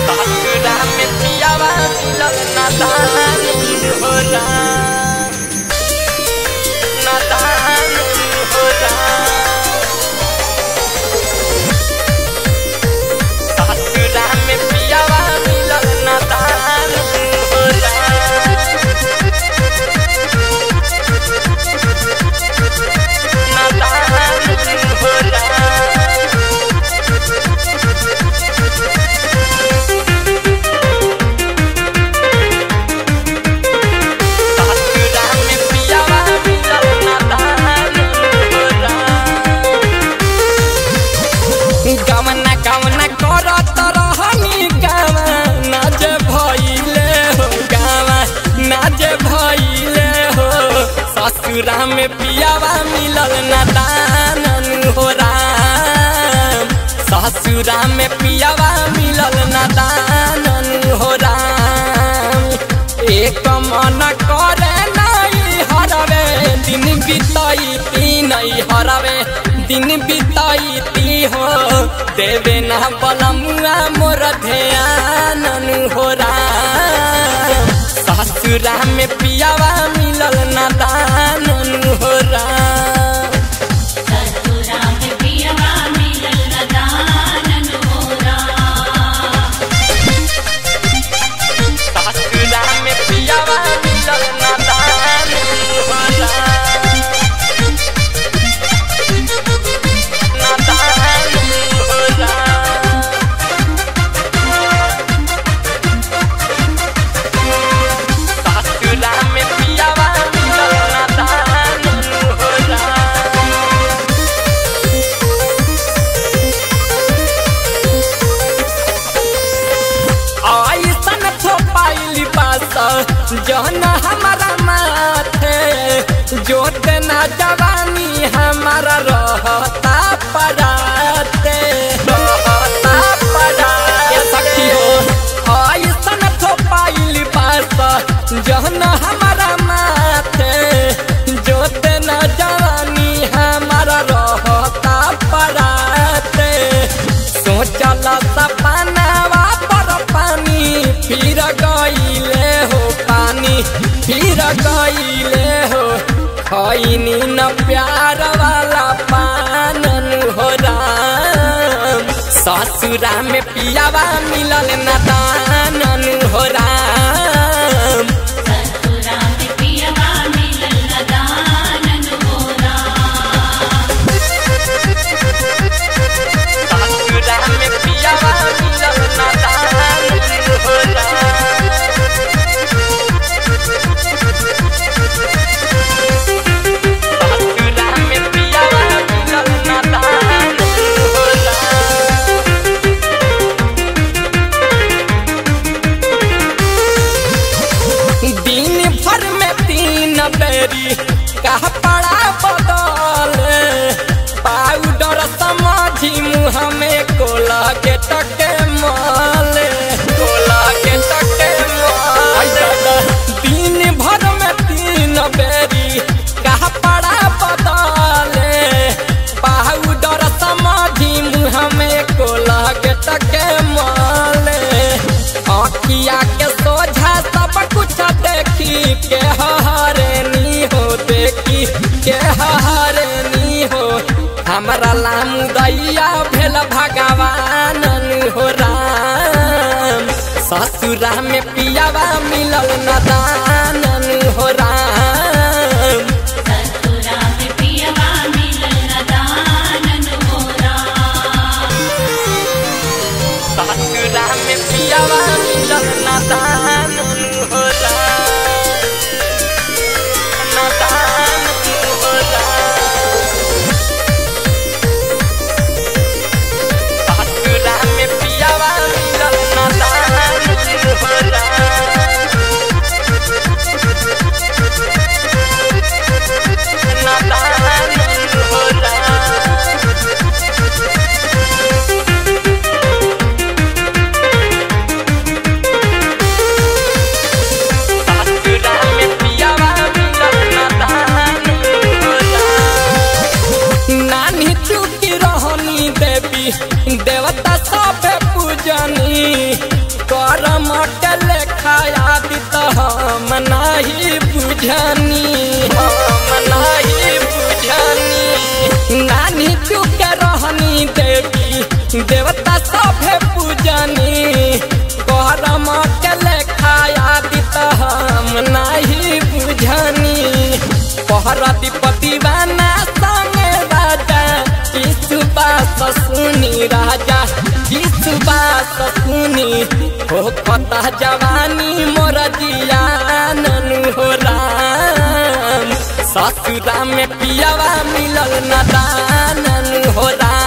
ससुरा में पियावा मिलल नादान होला नादान होला ससुरा में पियावा मिलल नादान होला नादान होला ससुरा में पियावा मिलल नादान होला गमना गमना करत रहनी गावा नाज भइले हो गावा नाज भइले हो ससुरा में पियावा मिलल नादान हो राम ससुरा में पियावा मिलल नादान हो राम एक मन करे नहीं हरवे दिन बिताई नहीं हरवे दिन बिताई हो देवे ना बलमुआ मोर ध्यान हो राम ससुरा में पियावा मिलल नादान हो राम ससुरा में पियवा मिलल नदानन होरा ससुरा में पियावा मिलल नादान हो राम नादान हो राम ससुरा में पियावा मिलल नादान हो राम ऐसन थोपाइली पास जहन हमारा माथे जोत ना जवानी हमारा रहता पराते रहता पराते सखी हो ऐसन थोपाइली पास जहन हमारा माथे जोत ना जवानी हमारा रहता पराते सोचल सपनावा पर पानी फिर गईले हो पानी फिर गईले हो खैनी न प्यार वाला पानन हो राम ससुरा में पियावा मिलल न दानन हो राम ससुरा में पियवा मिलल नदानन होरा ससुरा में पियावा मिलल न दानन हो राम ससुरा में पियावा मिलल न दानन हो राम दिन भर में तीन बेरी कह पड़ा बदल पाउडर समझी मुँह में कोला के टके माल कोला के टके माल दिन भर में तीन बेरी कह पड़ा बदल पाउडर समझी मुँह में कोला के टके माल आखिया के सोझा सब कुछ देखी के हरनी हो देखी के हरनी हो हमरा लाम दैया भेल भगवान हो राम ससुरा में पियावा मिलल नदानन हो राम ससुरा में पियवा मिलल नदानन होरा ससुरा में पियावा मिलल नदानन हो राम नदानन हो राम ससुरा में पियावा मिलल नदानन हो राम नदानन हो राम ससुरा में पियावा मिलल नदान हो राम। नानी चुकी रहनी देवी देवता सब पूजनी बुझनी हम नहीं बुझनी नानी चुक रहनी देवी देवता सभे पूजनी गरम के लेखाया दित हम नहीं बुझनी पहरतिपति बाना संगे राजा विश्वास सुनी राजा विश्वास सुनी हो कता जवानी मोर जियाननु हो राम ससुरा में पियावा मिलल न दाननु हो राम